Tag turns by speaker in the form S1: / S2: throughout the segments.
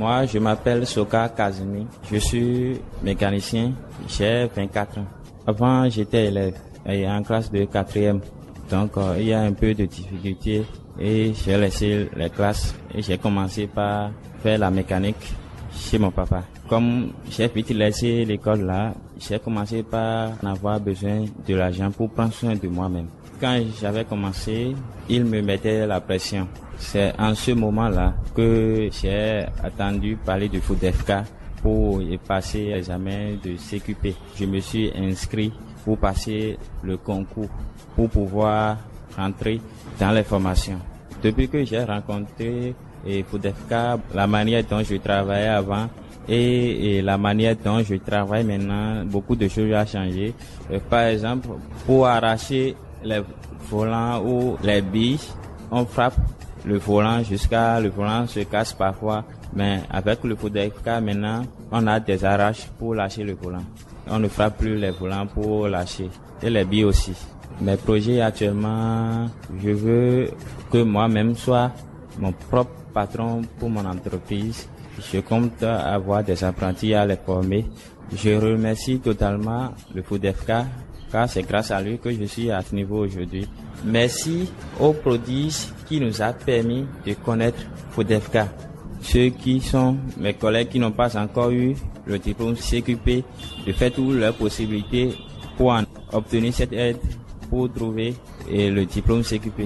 S1: Moi, je m'appelle Soka Kazumi. Je suis mécanicien. J'ai 24 ans. Avant, j'étais élève et en classe de quatrième. Donc, euh, il y a un peu de difficulté et j'ai laissé les classes et j'ai commencé par faire la mécanique chez mon papa. Comme j'ai vite laissé l'école là, j'ai commencé par avoir besoin de l'argent pour prendre soin de moi-même. Quand j'avais commencé, il me mettait la pression. C'est en ce moment-là que j'ai attendu parler de FODEFK pour y passer l'examen de CQP. Je me suis inscrit pour passer le concours, pour pouvoir rentrer dans les formations. Depuis que j'ai rencontré et FODEFK, la manière dont je travaillais avant et, et, la manière dont je travaille maintenant, beaucoup de choses ont changé. Euh, par exemple, pour arracher les volants ou les billes, on frappe le volant jusqu'à le volant se casse parfois. Mais avec le FODEFK maintenant, on a des arraches pour lâcher le volant. On ne frappe plus les volants pour lâcher. Et les billes aussi. Mes projets actuellement, je veux que moi-même soit mon propre patron pour mon entreprise. Je compte avoir des apprentis à les former. Je remercie totalement le FODEFK car c'est grâce à lui que je suis à ce niveau aujourd'hui. Merci au prodige qui nous a permis de connaître FODEFK. Ceux qui sont mes collègues qui n'ont pas encore eu le diplôme CQP, de faire toutes leurs possibilités pour en obtenir cette aide pour trouver le diplôme CQP.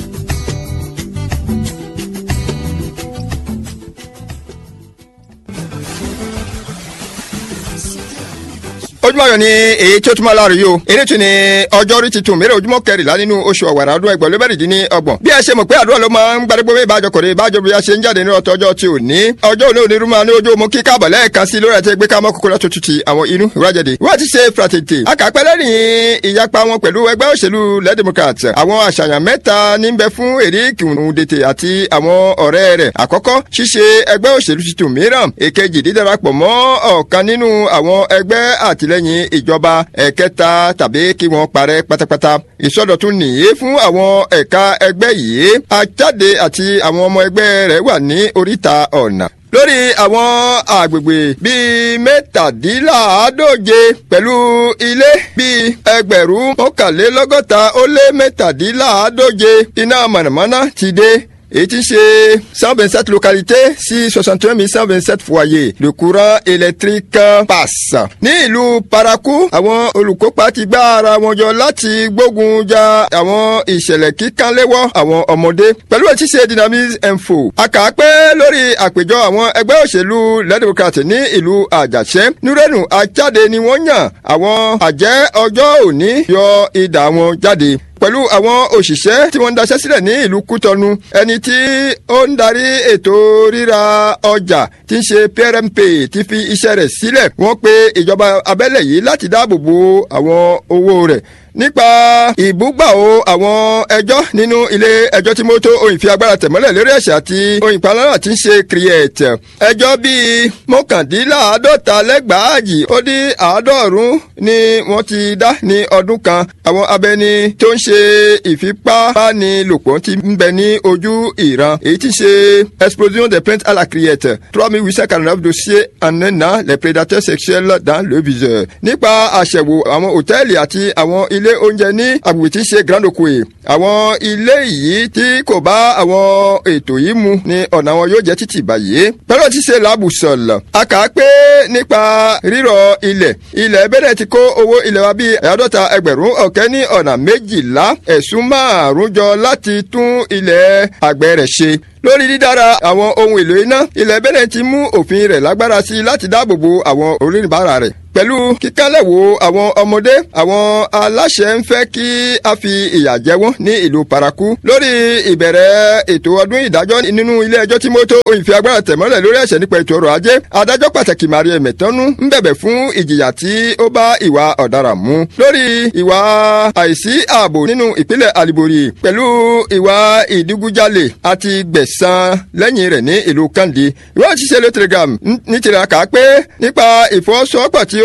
S2: ojúmọ́ ayọ̀ ni èyí tí ó túmọ̀ láàrú yìí o eré tún ni ọjọ́rí ti tún mẹ́rẹ̀ ojúmọ́ kẹrìnlá nínú oṣù ọ̀wàrà ọdún ẹgbẹ̀rún ló bẹ̀rẹ̀ dín ní ọgbọ̀n bí ẹ ṣe mọ̀ pé àdúrà ló máa ń gbàdégbò bí ìbájọ kò rí ìbájọ bí a ṣe ń jáde ní ọ̀tọ̀ ọjọ́ tí ò ní ọjọ́ òní òní rúmọ́ ní ojú omo kí káàbọ̀ lẹ́ẹ̀kan sí lórí àti ẹgbẹ́ kámọ́ kókó lọ́tún tutù àwọn inú ìwájáde wọ́n ti ṣe fratete akàpẹ́ lẹ́rìn ìyapa wọn pẹ̀lú ẹgbẹ́ òṣèlú lẹ́ democrat àwọn àṣàyàn mẹ́ta ní bẹ fún Eric Ndete àti àwọn ọ̀rẹ́ rẹ̀ àkọ́kọ́ ṣíṣe ẹgbẹ́ òṣèlú tuntun mìíràn èkejì dídarapọ̀ mọ́ ọ̀kan nínú àwọn ẹgbẹ́ àtìlẹ́yìn ìjọba ẹ̀kẹta tàbí kí wọ́n parẹ́ pátápátá. ìsọdọ̀tun nìyí fún àwọn ẹ̀ka ẹgbẹ́ yìí ajáde àti àwọn ọmọ ẹgbẹ́ rẹ̀ wà ní oríta ọ̀nà lórí àwọn àgbègbè bíi mẹ́tàdínláàádóje pẹ̀lú ilé bíi ẹgbẹ̀rún mọ́kànlélọ́gọ́ta ó lé mẹ́tàdínláàádóje iná mọ̀nàmọ́ná ti dé èyí tí ń ṣe cent vingt sept localités sí soixante et un mille cent vingt sept foyers le courant électrique passe. ní ìlú paraku àwọn olùkópa ti gbá ara wọn jọ láti gbógun ja àwọn ìṣẹ̀lẹ̀ kíkánléwọ́ àwọn ọmọdé pẹ̀lú ètí ṣe dynamics info. àkàpé lórí àpèjọ àwọn ẹgbẹ́ òṣèlú democrat ní ìlú àjàṣẹ́ nírẹ́nù ajáde ni wọ́n yàn àwọn àjẹ́ ọjọ́ òní yọ idà wọn jáde pẹ̀lú àwọn òṣìṣẹ́ tí wọ́n ń daṣẹ́ sílẹ̀ ní ìlú kútọ́nu ẹni tí ó ń darí ètò ríra ọjà tí ń ṣe PRMP ti fi iṣẹ́ rẹ̀ sílẹ̀ wọ́n pe ìjọba abẹ́lẹ̀ yìí láti dáàbò bo àwọn owó rẹ̀ nípa ìbúgbàwò àwọn ẹjọ́ nínú ilé ẹjọ́ tí mọ́tò òyìn fi agbára tẹ̀mọ́lẹ̀ lórí ẹ̀ṣẹ̀ àti òyìn palára tí ń ṣe create ẹjọ́ bíi mọ́kàndínláàádọ́ta lẹ́gbàájì ó dín àádọ́rùn ni wọ́n ti dá ní ọdún kan àwọn abẹni tó ń ṣe ìfipábánilòpọ̀ ti ń bẹ ní ojú ìran èyí tí ń ṣe explosion des plaintes à la create trois mille huit cent quarante neuf dossiers en un an les prédateurs sexuels dans le viseur nípa àṣẹwò àwọn hòtẹ́ẹ̀lì àti àwọn ilé oúnjẹ ní agbègbè tí ń ṣe grand okoe àwọn ilé yìí tí kò bá àwọn ètò yìí mu ní ọ̀nà wọn yóò jẹ́ títì báyìí. pẹ̀lú ti ṣe làbùsọ̀lọ̀ a kà á pé nípa rírọ̀ ilẹ̀ ilẹ̀ bẹ̀rẹ̀ ti kó owó ilẹ̀ wa bíi àádọ́ta ẹgbẹ̀rún ọ̀kẹ́ ní ọ̀nà méjìlá ẹ̀sùn márùn-ún jọ láti tún ilẹ̀ àgbẹ̀ rẹ̀ ṣe lórí dídára àwọn ohun èlò iná ilẹ̀ bẹ́lẹ̀ ti mú òfin rẹ̀ lágbára sí i láti dáàbò bo àwọn oníbàárà rẹ̀ pẹ̀lú kíkálẹ̀wò àwọn ọmọdé àwọn aláṣẹ ń fẹ́ kí a fi ìyà jẹ wọ́n ní ìlú paraku lórí ìbẹ̀rẹ̀ ètò ọdún ìdájọ́ nínú ilé ẹjọ́ tí mọ́tò òyìnfẹ́ agbára tẹ̀mọ́lẹ̀ lórí ẹ̀ṣẹ̀ nípa ètò ọrọ̀ ajé adájọ́ pàtàkì maria mẹ̀tọ́nú ń bẹ̀bẹ̀ fún ìjìyà tí ó bá ìwà ọ̀daràn mu lórí ìwà àìsí ààbò nínú ìpínlẹ̀ alibori pẹ̀lú ìwà ìdígunjalè àti gbẹ̀san lẹ́yìn rẹ̀ ní ìlú kandi ìwé òṣìṣẹ́ ló telegram ní tiraka pé nípa ìfọwọ́sowọ́pọ̀ tí ó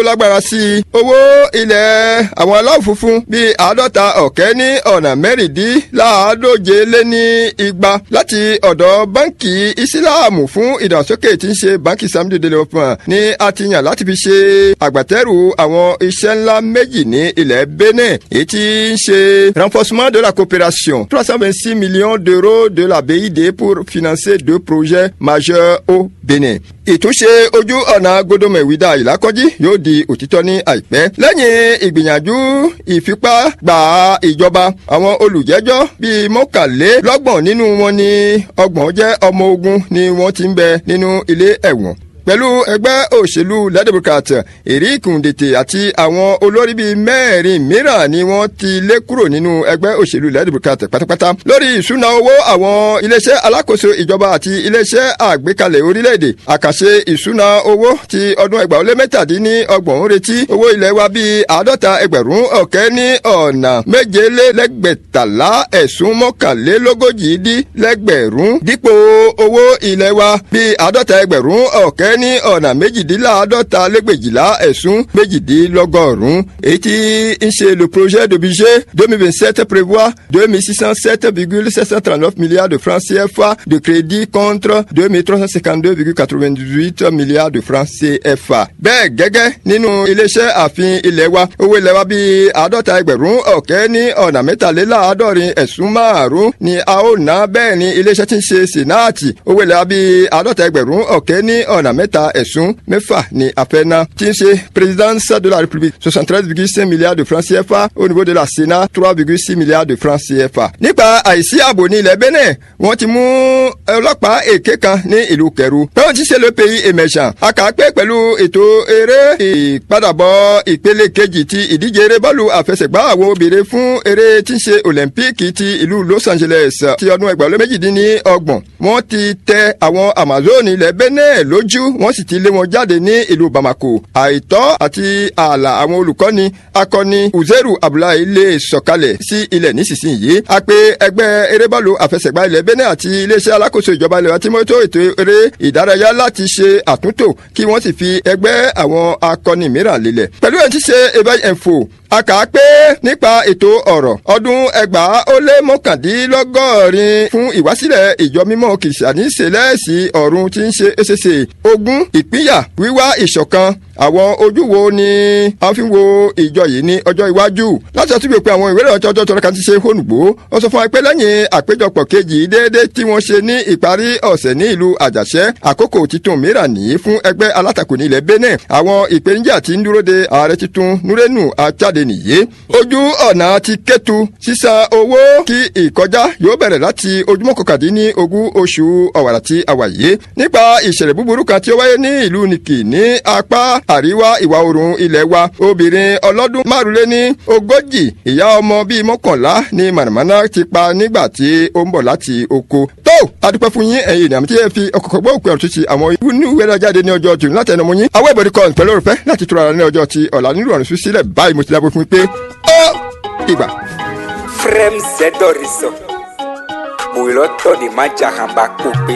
S2: lágbára sí i owó ilẹ̀ àwọn aláwọ̀ funfun bíi àádọ́ta ọ̀kẹ́ ní ọ̀nà mẹ́rìndínláàádóje lé ní igba láti ọ̀dọ̀ báńkì ìsìláàmù fún ìdàgbàsókè tí ń ṣe báńkì samdi development ní a ti yàn láti fi ṣe àgbàtẹ́rù àwọn iṣẹ́ ńlá méjì ní ilẹ̀ benin èyí tí ń ṣe renforcement de la coopération trois cent vingt six millions d'euros de la BID pour financer deux projets majeurs au benin ìtúnṣe ojú ọ̀nà godomẹ̀wídà ìlàkọ́jí yóò di òtítọ́ ní àìpẹ́. lẹ́yìn ìgbìyànjú ìfipá gba ìjọba àwọn olùjẹ́jọ́ bíi mọ́kànlélọ́gbọ̀n nínú wọn ni ọgbọ̀n jẹ́ ọmọ ogun ni wọ́n ti ń bẹ nínú ilé ẹ̀wọ̀n pẹ̀lú ẹgbẹ́ òṣèlú lẹ́dẹ̀bùkàt eric ndètè àti àwọn olórí bíi mẹ́rin mìíràn ni wọ́n ti lé kúrò nínú ẹgbẹ́ òṣèlú lẹ́dẹ̀bùkàt pátápátá lórí ìṣúná owó àwọn iléeṣẹ́ alákòóso ìjọba àti iléeṣẹ́ àgbékalẹ̀ orílẹ̀-èdè àkàṣe ìṣúná owó ti ọdún ẹgbàá ó lé mẹ́tàdínní ọgbọ̀n ń retí owó ilẹ̀ wa bíi àádọ́ta ẹgbẹ̀rún ọ̀kẹ́ ní ọ̀nà méjelélẹ́gbẹ̀tàlá ẹ̀sùn mọ́kànlélógójì dín lẹ́gbẹ̀rún dípò owó ilẹ̀ wa bíi àádọ́ta ẹgbẹ̀rún ọ̀kẹ́ ní ọ̀nà méjìdínláàádọ́ta lẹ́gbẹ̀jìlá ẹ̀sùn méjìdínlọ́gọ́rùn-ún èyí tí ń ṣe le projet de budget deux mille vingt sept prévoit deux mille six cent sept virgule sept cent trente neuf milliards de francs CFA de crédit contre deux mille trois cent cinquante deux virgule quatre vingt huit milliards de francs CFA. bẹ́ẹ̀ gẹ́gẹ́ nínú iléeṣẹ́ ààfin ilé wa owó ilé wa bíi àádọ́ta ẹgbẹ̀rún ọ̀kẹ́ ní ọ̀nà mẹ́tàléláàádọ́rin ẹ̀sùn márùn-ún ni a ó ná bẹ́ẹ̀ ni iléeṣẹ́ tí ń ṣe sènáàtì owó ilé wa bíi àádọ́ta ẹgbẹ̀rún ọ̀kẹ́ ní ọ̀nà mẹ́ta ẹ̀sùn mẹ́fà ni afẹ́ná tí ń ṣe présidence de la république soixante treize virgule cinq milliards de francs CFA au niveau de la sénat trois virgule six milliards de francs CFA. nípa àìsí ààbò ní ilẹ̀ benin wọ́n ti mú ọlọ́pàá èké kan ní ìlú kẹrù pẹ́wọ́n ti ṣe le pays émergent àkàpẹ́ pẹ̀lú ètò eré ìpadàbọ̀ ìpele kejì ti ìdíje eré bọ́ọ̀lù àfẹsẹ̀gbá àwọn obìnrin fún eré tí ń ṣe olympique ti ìlú los angeles ti ọdún ẹgbàá méjìdínní ọgbọ̀n wọ́n ti tẹ àwọn amazon ilẹ̀ benin lójú wọ́n sì ti lé wọn jáde ní ìlú bamako àìtọ́ àti ààlà àwọn olùkọ́ni akọni uzeru abdullahi lè sọ̀kalẹ̀ sí ilẹ̀ nísinsìnyí a pé ẹgbẹ́ erébọ́ọ̀lù àfẹsẹ̀gbá ilẹ̀ benin àti iléeṣẹ́ alákòóso ìjọba ilẹ̀ tí mọ́tò ètò eré ìdárayá láti ṣe àtúntò kí wọ́n sì fi ẹgbẹ́ àwọn akọni mìíràn lélẹ̀ pẹ̀lú ẹ̀ ti ṣe ebay info a kà á pé nípa ètò ọ̀rọ̀ ọdún ẹgbàá ó lé mọ́kàndínlọ́gọ́rin fún ìwásílẹ̀ ìjọ mímọ́ kìsàní sẹlẹ́ẹ̀sì ọ̀run tí ń ṣe éṣeṣe ogún ìpínyà wíwá ìṣọ̀kan àwọn ojú wo ni a fi ń wo ìjọ yìí ní ọjọ́ iwájú láti ọtí pé àwọn ìwé ìrọ̀jọ́ ọjọ́ tọ́lá kan ti ṣe hónùgbò ó sọ fún wa pé lẹ́yìn àpéjọpọ̀ kejì déédéé tí wọ́n ṣe ní ìparí ọ̀sẹ̀ ní ìlú àjàṣẹ́ àkókò titun mìíràn nìyí fún ẹgbẹ́ alátakò ní ilẹ̀ benin àwọn ìpèníjà tí ń dúró de ààrẹ titun nurenu ajáde nìyí ojú ọ̀nà ti kẹ́tu sísan owó kí ìkọjá yóò bẹ̀rẹ̀ láti ojúmọ́ kọkàndínní ogún oṣù ọ̀wàrà tí a wà yìí nípa ìṣẹ̀lẹ̀ búburú kan tí ó wáyé ní ìlú nìkì ní apá àríwá ìwà oòrùn ilẹ̀ wa obìnrin ọlọ́dún márùnléní ogójì ìyá ọmọ bíi mọ́kànlá ní mànàmáná ti pa nígbà tí ó ń bọ̀ láti oko. tó adúpẹ́ fún yín ẹ̀yin ènìyàn tí ẹ fi ọkọ̀ gbọ́ òpin ọ̀tún ti àwọn inú ìwé rẹ̀ jáde ní ọjọ́ tòun láti ẹnu mú yín. àwọn ìbòrí kan pẹ̀lú òrùfẹ́ láti tura ní ọjọ́ ti ọ̀la nílùú ọ̀run sí sílẹ̀ báyìí mo ti dábò fún mi pé ó ìgbà.
S3: frem zedoriso mòlọ́tọ̀ ni má jà hàn bá kó pé.